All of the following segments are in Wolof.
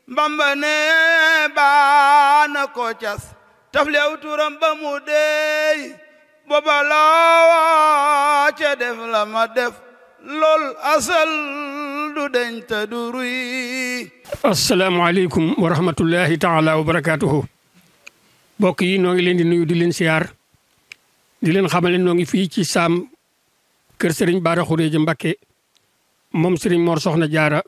bamba ne baana ko cas taflew turam ba mu deey booba laawa ca def la ma def lool asal du deñ ta du ruy asalaamaaleykum wa rahmatullahi taala wa barakaatuhu mbokk yi noo ngi leen di nuyu di leen siyaar di leen xamale noo ngi fii ci saam kër sëriñ Baara Xuréja Mbakke moom sëriñ Mor Soxna Jaara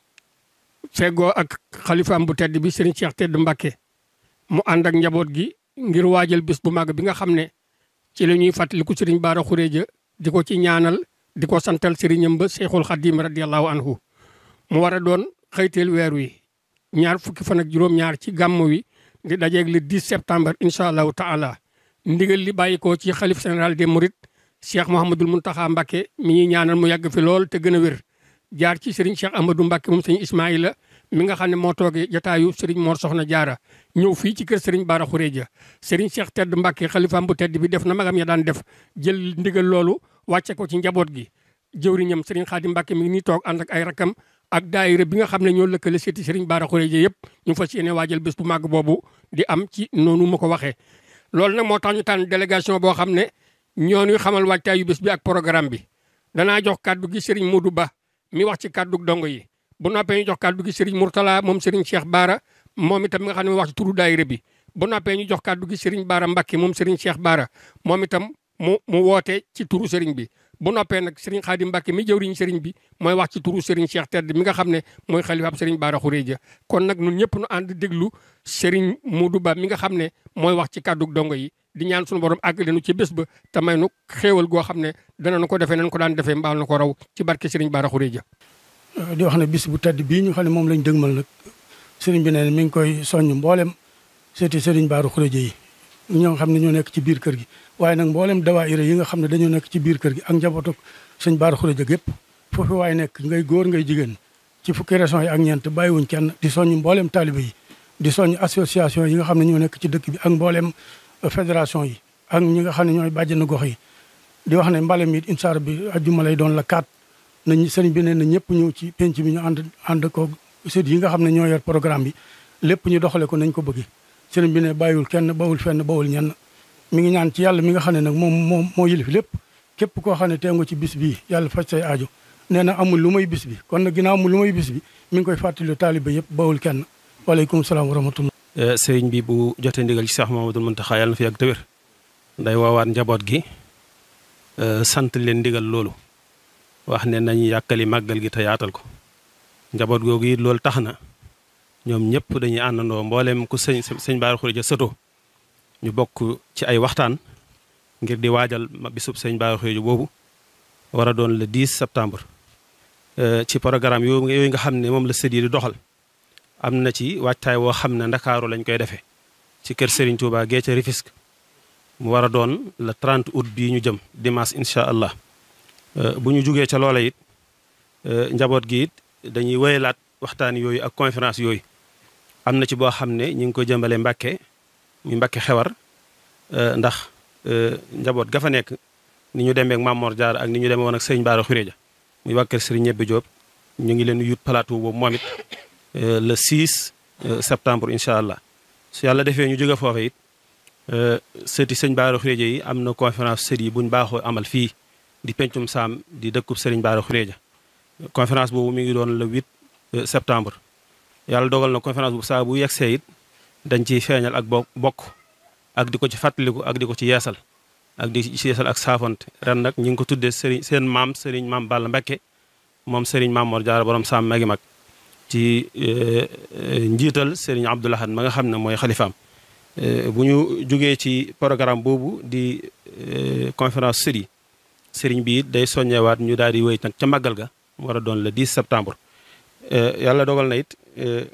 feggoo ak xalifaam bu tedd bi sëriñ Cheikh Tedd Mbakke mu ànd ak njaboot gi ngir waajal bés bu màgg bi nga xam ne ci la ñuy fàttaliku sëriñ Baara Xuréja di ko ci ñaanal di ko santal sëriñam ba Cheikhul Xadim radiallahu anhu mu war a doon xëyteel weer wi ñaar fukki fan ak juróom-ñaar ci gàmmu wi di dajeeg le 10 septembre incha allahu taala ndigal li bàyyi ko ci xalif général des Mourides Cheikh Mouhamadul Mountakha Mbacké mi ñuy ñaanal mu yàgg fi lool te gën a wér jaar ci Serigne Cheikh Amadou Mbacké moom sëñ Ismaïla mi nga xam ne moo toogee jotaayu Serigne Mor Soxna Jaara ñëw fii ci kër Serigne Bara Khourédia Serigne Cheikh Tedd Mbacké xalifaam bu tedd bi def na magam ya daan def jël ndigal loolu wàcce ko ci njaboot gi jëwriñam Serigne Khadim Mbacké mi ngi nii toog ànd ak ay rakam ak daayira bi nga xam ne ñoo lëkkale seeti Serigne Bara Khourédia yëpp ñu fas yéene waajal bés bu màgg boobu di am ci noonu ma ko waxee. loolu nag moo tax ñu tànn délégation boo xam ne ñoo ñuy xamal waajtaayu bés bi ak programme bi danaa jox kàddu gi Serigne Modou Ba mi wax ci kàddu dongo yi bu noppee ñu jox kàddu gi Serigne Mourtala moom Serigne Cheikh Bara moom itam mi nga xam ne wax ci turu daayira bi bu noppee ñu jox kàddu gi Serigne Bara Mbacké moom Serigne Cheikh Bara moom itam mu mu woote ci turu Serigne bi. bu noppee nag Serigne Khadim Mbacké mi jëwriñ Serigne bi mooy wax ci turu Serigne Cheikh Tedd mi nga xam ne mooy xalifaab Serigne Bara Khourédia kon nag ñun ñëpp nu ànd déglu Serigne Modou Ba mi nga xam ne mooy wax ci kàddu dongo yi di ñaan suñu borom àggale nu ci bés ba te may nu xéewal goo xam ne danañu ko defee nañ ko daan defee mbaal na ko raw ci barke Serigne Bara Khourédia. di wax ne bis bu tedd bii ñu xam ne moom lañ dëgmal nag Serigne bi nee mi ngi koy soññ mboolem seeti Serigne Bara Khourédia yi ñoo xam ne ñoo nekk ci biir kër gi waaye nag mboolem dawaayira yi nga xam ne dañoo nekk ci biir kër gi ak njabootu sëñ Bara Khourédia gépp foofu waaye nekk ngay góor ngay jigéen ci fukki régions yi ak ñeent bàyyiwuñ kenn di soññ mboolem taalibe yi di soññ association yi nga xam ne ñoo nekk ci dëkk bi ak mboolem fédération yi ak ñi nga xam ne ñooy bàjjenu gox yi di wax ne mbalem it insaar bi ajjuma lay doon la kaat nañ sëriñ bi ne na ñëpp ñëw ci penc bi ñu ànd ànd ko sët yi nga xam ne ñoo yor programme bi lépp ñu doxale ko nañ ko bëgg sëriñ bi ne bàyyiwul kenn bawul fenn bawul ñenn mi ngi ñaan ci yàlla mi nga xam ne nag moom moom moo yilif lépp képp koo xam ne teew ci bis bii yàlla faj say aajo nee na amul lu may bis bi kon nag ginnaaw amul lu may bis bi mi ngi koy fàttali taaliba yëpp bawul kenn waaleykum salaam wa rahmatullah sëriñ bi bu jotee ndigal ci Cheikh Mamadou Mountakha yàlla na fi yàgg te wér nday woowaat njaboot gi sant leen ndigal loolu wax ne nañu yàkkali màggal gi te yaatal ko njaboot googu it loolu tax na ñoom ñëpp dañuy àndandoo mbooleem ku sëñ sëñ Bara Khourédia sëtoo ñu bokk ci ay waxtaan ngir di waajal bisub sëñ Bara Khourédia boobu war a doon le 10 septembre. ci programme yooyu yooyu nga xam ne moom la sët yi di doxal am na ci waajtaay woo xam ne ndakaaru lañ koy defee ci kër Serigne Touba gee ca Rufisque mu war a doon le 30 août bii ñu jëm dimanche incha allah bu ñu jugee ca loola it njaboot gi it dañuy wéyalaat waxtaan yooyu ak conférence yooyu am na ci boo xam ne ñu ngi ko jëmbale Mbàkke muy Mbàkke xewar ndax njaboot ga fa nekk ni ñu demee ak Mamor Diarra ak ni ñu demee woon ak Sëriñ Bara Khourédia muy waa kër Sëriñ Ñebbe Diop ñu ngi leen yut plateau boobu moom it le 6 septembre incha allah su yàlla defee ñu jóge foofu it sëti Sëriñ Bara Khourédia yi am na conférence sët yi buñ baaxoo amal fii di pencum saam di dëkkub Sëriñ Bara Khourédia conférence boobu mi ngi doon le 8 septembre yàlla dogal na conférence bu saa bu yegsee it dañ ciy feeñal ak bokk ak di ko ci fàttaliku ak di ko ci yeesal ak di ci yeesal ak saafonte ren nag ñu ngi ko tuddee sëriñ seen maam sëriñ maam Balla Mbacké moom sëriñ maam Mor Diarra borom saam magi mag ci njiital sëriñ Abdoul Ahad ma nga xam ne mooy xalifaam bu ñu jógee ci programme boobu di conférence sëriñ sëriñ bi it day soññewaat ñu daal di wéy nag ca màggal ga mu war a doon le 10 septembre yàlla dogal na it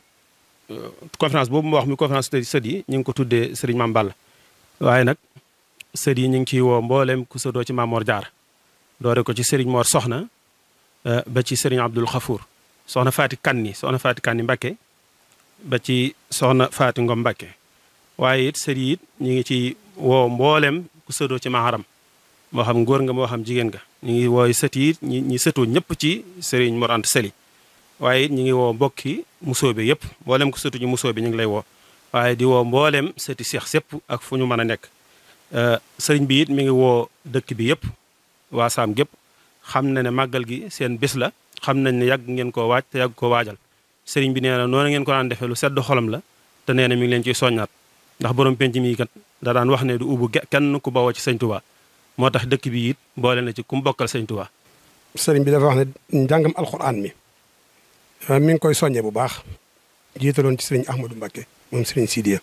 conférence boobu ma wax mi conférence sët yi ñu ngi ko tuddee sëriñ Maam Balla waaye nag sët yi ñu ngi ciy woo mboolem ku sëtoo ci Maam Mor Diarra doore ko ci sëriñ Mor Soxna ba ci sëriñ Abdul Xafour soxna Faati Kanni soxna Faati Kanni Mbakke ba ci soxna Faati Ngom Mbakke waaye it sët yi it ñu ngi ci woo mboolem ku sëtoo ci Maharam moo xam góor nga moo xam jigéen nga ñu ngi wooy sët yi ñi ñi sëtoo ñëpp ci sëriñ Mor Anta Sali waaye it ñu ngi woo mbokki musóobe yëpp mboolem ko sëtu ñu musóobe ñu ngi lay woo waaye di woo mboolem sëti seex sépp ak fu ñu mën a nekk sëriñ bi it mi ngi woo dëkk bi yëpp waa saam gépp xam na ne màggal gi seen bés la xam nañ ne yàgg ngeen koo waaj te yàgg koo waajal sëriñ bi nee na noonu ngeen ko daan defee lu sedd xolam la te nee na mi ngi leen ciy soññaat ndax borom penc mi kat da daan wax ne du ubbu kenn ku bawoo ci sëñ Tuubaa moo tax dëkk bi it boole na ci ku mu bokkal sëñ Tuubaa sëriñ bi dafa wax ne njàngam alxuraan mi mi ngi koy soññee bu baax jiitaloon ci sëriñ Ahmadou Mbacké moom sëriñ Sidiya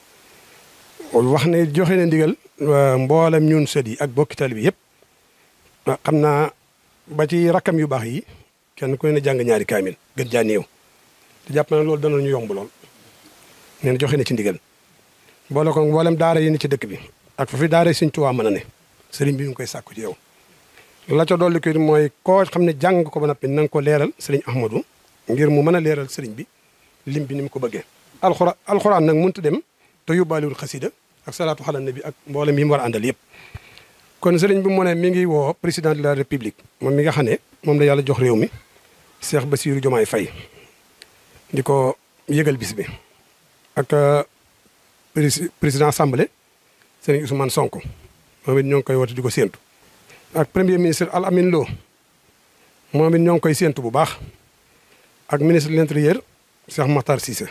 wax ne joxe na ndigal mboolem ñun sët yi ak bokki tali bi yëpp xam naa ba ci rakkam yu baax yi kenn ku ne jàng ñaari kaamil gën jaa néew te jàpp na loolu dana ñu yomb lool nee na joxe na ci ndigal boole ko mboolem daara yi ni ci dëkk bi ak fa fi daara sëñ Tuubaa mën a ne sëriñ bi mu ngi koy sàkku ci yow la ca dolli ko mooy koo xam ne jàng ko ba noppi na nga ko leeral sëriñ Ahmadou ngir mu mën a leeral sëriñ bi lim bi ni mu ko bëggee alxuraan alxuraan nag mënut dem te yóbbaaliwul xasida ak salaatu xala nabi ak mboolem yi mu war a àndal yëpp kon sëriñ bi mu ne mi ngi woo président de la république moom mi nga xam ne moom la yàlla jox réew mi Cheikh Bassirou Diomaye Faye di ko yëgal bis bi ak président assemblée sëriñ Ousmane Sonko moom it ñoo ngi koy woote di ko séentu ak premier ministre Al Amin Lo moom it ñoo ngi koy séentu bu baax ak ministre de l'intérieur Cheikh Makhtar Cissé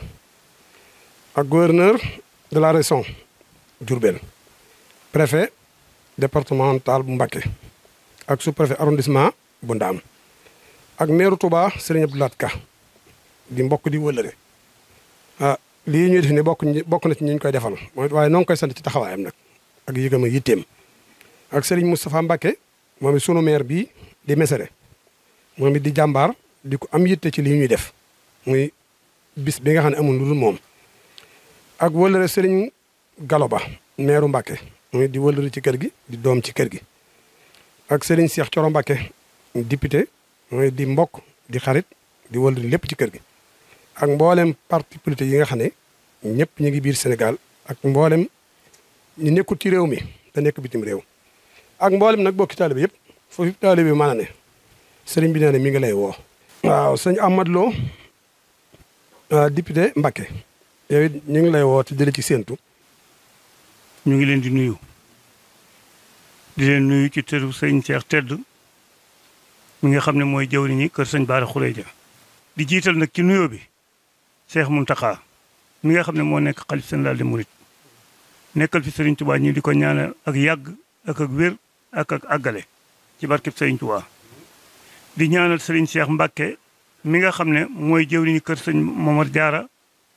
ak gouverneur de la région Diourbel préfet départemental bu Mbacké ak sous-préfet arrondissement bu Ndaam ak maire Touba Serigne Abdoulaye Ka di mbokk di wëllëre ah lii ñuy def ni bokk bokk na ci ñi ñu koy defal mooy waaye noo ngi koy sant ci taxawaayam nag ak yëgam ak yitteem ak Serigne Moustapha Mbacké moom it sunu maire bii di Mesere moom it di jàmbaar di ko am yitte ci lii ñuy def muy bis bi nga xam ne amul lu dul moom ak wëllëre Serigne Galo Ba maire Mbacké muy di wëllëre ci kër gi di doom ci kër gi ak Serigne Cheikh Thioro Mbacké député mooy di mbokk di xarit di wëllëre lépp ci kër gi ak mboolem parti politique yi nga xam ne ñëpp ñu ngi biir Sénégal ak mboolem ñu nekkul ci réew mi te nekk bitim réew ak mboolem nag bokki taalibe yëpp foofu taalibe bi mën a ne sëriñ bi nee na mi ngi lay woo waaw sëñ Ahmad Lo député Mbacké yow it ñu ngi lay woo te jële ci séentu ñu ngi leen di nuyu di leen nuyu ci tëru sëñ Cheikh Tedd mi nga xam ne mooy jawriñi kër sëñ Bara Khourédia di jiital nag ci nuyoo bi Cheikh Mountakha mi nga xam ne moo nekk xalif général des mourides nekkal fi Serigne Touba ñi di ko ñaanal ak yàgg ak ak wér ak ak àggale ci barkeb Serigne Touba di ñaanal Serigne Cheikh Mbacké mi nga xam ne mooy jëwriñu kër sëñ Momar Diarra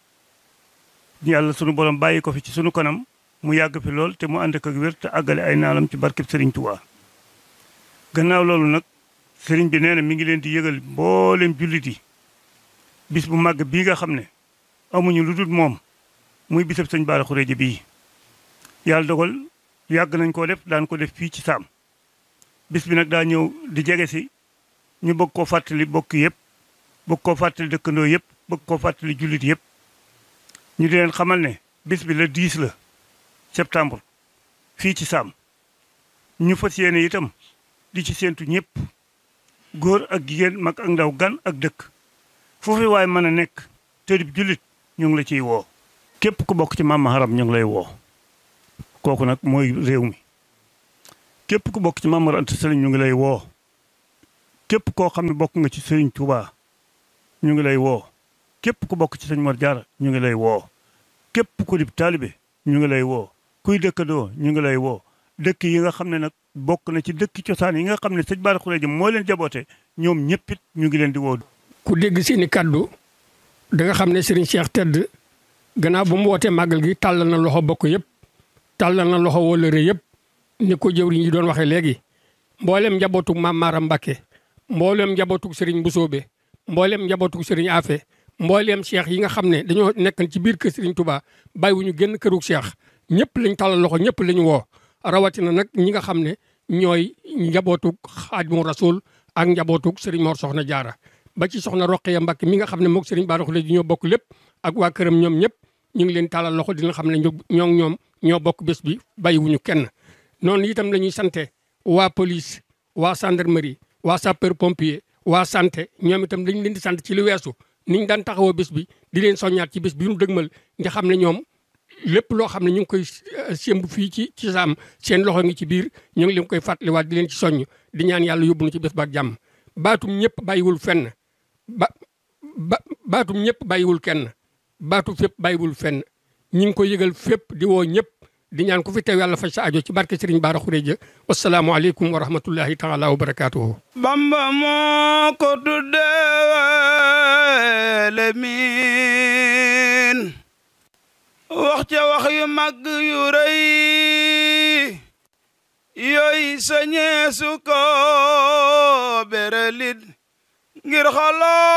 yàlla sunu borom bàyyi ko fi ci sunu kanam mu yàgg fi lool te mu ànd ak ak wér te àggale ay naalam ci barkeb Serigne Touba. gannaaw loolu nag Serigne bi nee na mi ngi leen di yëgal mboolem jullit yi bis bu màgg bii nga xam ne amuñu lu dul moom muy bisab sëñ Bara Khourédia bii. yàlla dogal yàgg nañ koo def daan ko def fii ci saam bis bi nag daa ñëw di jege si ñu bëgg koo fàttali bokk yëpp bëgg koo fàttali dëkkandoo yëpp bëgg koo fàttali jullit yëpp ñu di leen xamal ne bis bi le 10 la septembre fii ci saam ñu fas yéene itam di ci séentu ñëpp góor ak jigéen mag ak ndaw gan ak dëkk foofu waaye mën a nekk tëdib jullit ñu ngi la ciy woo képp ku bokk ci Maam Maharam ñu ngi lay woo kooku nag mooy réew mi képp ku bokk ci Maam Mor Anta Sali ñu ngi lay woo képp koo xam ne bokk nga ci Sëriñ Tuubaa ñu ngi lay woo képp ku bokk ci Sëñ Mor Jaara ñu ngi lay woo képp ku di taalibe ñu ngi lay woo kuy dëkkandoo ñu ngi lay woo dëkk yi nga xam ne nag bokk na ci dëkk cosaan yi nga xam ne sëñ Bara Khourédia moo leen jaboote ñoom ñëpp it ñu ngi leen di woo ku dégg seeni kaddu da nga xam ne Serigne Cheikh Tedd gannaaw bu mu wootee màggal gi tàllal na loxo bokk yëpp tàllal na loxo wóllëre yëpp ni ko jëwriñ yi doon waxee léegi mboolem njabootug Maam Maaram Mbacké mboolem njabootug Serigne Mbusoobe mboolem njabootug Serigne Afe mboolem cheikh yi nga xam ne dañoo nekkan ci biir kër Serigne Touba bàyyiwuñu génn kërug cheikh ñëpp lañ tàllal loxo ñëpp lañu woo rawatina nag ñi nga xam ne ñooy njabootug Xaadimu Rasuul ak njabootug Serigne Mor Soxna Jaara ba ci soxna Roqeya Mbacké mi nga xam ne moog Serigne Bara Khourédia ñoo bokk lépp ak waa këram ñoom ñëpp ñu ngi leen tàllal loxo dina xam ne ñoo ñoom ñoo bokk bés bi bàyyiwuñu kenn noonu itam la ñuy sante waa police waa gendarmerie waa sapeur pompier waa santé ñoom itam dañ leen di sant ci lu weesu niñ daan taxawoo bés bi di leen soññaat ci bés bi ñu dëgmal nga xam ne ñoom lépp loo xam ne ñu ngi koy sémb fii ci ci saam seen loxo ngi ci biir ñu ngi leen koy fàttaliwaat di leen ci soññ di ñaan yàlla yóbbu na ci bés ba ak jàmm baatum ñëpp bàyyiwul fenn ba ba baatum ñëpp bàyyiwul kenn baatu fépp bàyyiwul fenn ñi ngi koy yëgal fépp di woo ñëpp di ñaan ku fi teew yàlla faj sa ajo ci barke Serigne Bara Khourédia wasalaamu aleykum wa rahmatullahi taala wa barakaatuhu bamba moo ko tuddee lemin wax ca wax yu mag yu rëy yooyu sañeesu ko berelit ngir xaloo